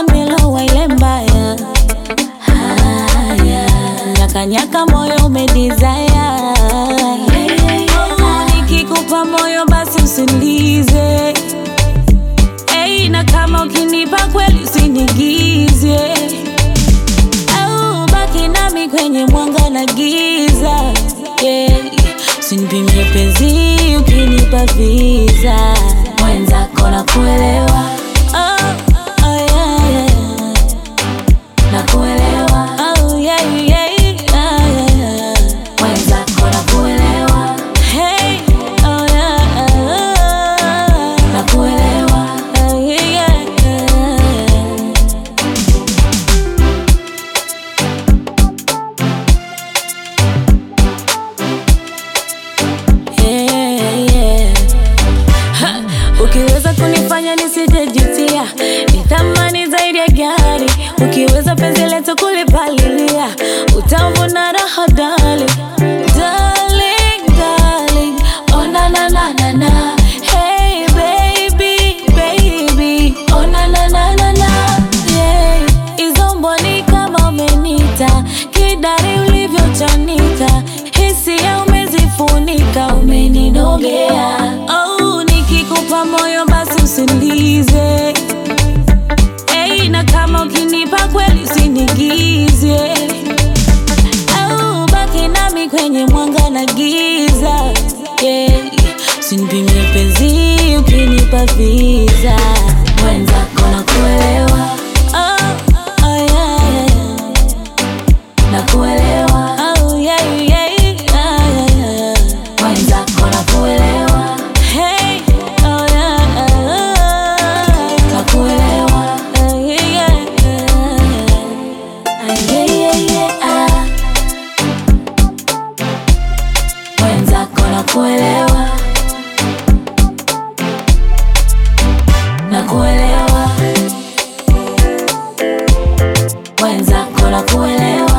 nimelowa ile mbaya haya nyakanyaka moyo umedizaya nikikupa moyo basi usinize Hey, na kama ukinipa kweli usinigize au baki nami kwenye mwanga na giza yeah. Usinipimie penzi ukinipa visa mwenzako na kuelewa oh, oh, yeah, yeah. Na kuelewa oh, yeah, yeah, yeah, yeah. Mwenzako na kuelewa hey, oh, yeah, na kuelewa oh, yeah, yeah, yeah. Yeah, yeah. Ha, Ukiweza kunifanya nisijejutia, ni thamani zaidi ya gari. Ukiweza penzi letu kulipalilia, utavuna raha darling. Darling, darling, oh na na na na na. Hey baby, baby, oh na na na na na. Yeah, hizo mboni kama umenita, kidari ulivyochanika, hisia umezifunika, umeninogea. Oh, nikikupa moyo basi usinize. Hey, na kama ukinipa kweli usinigize. Au baki nami kwenye mwanga na giza. Yeah. Usinipimie penzi ukinipa visa. Mwenzako na kuelewa. Oh, oh, yeah, yeah, yeah. Na kuelewa. Oh, yeah, yeah, yeah, yeah. Mwenzako na kuelewa. Hey, oh, yeah, na kuelewa. Oh, yeah, yeah, yeah. Ah, yeah, yeah, yeah, ah. Mwenzako na kuelewa. Na kuelewa. Mwenzako na kuelewa.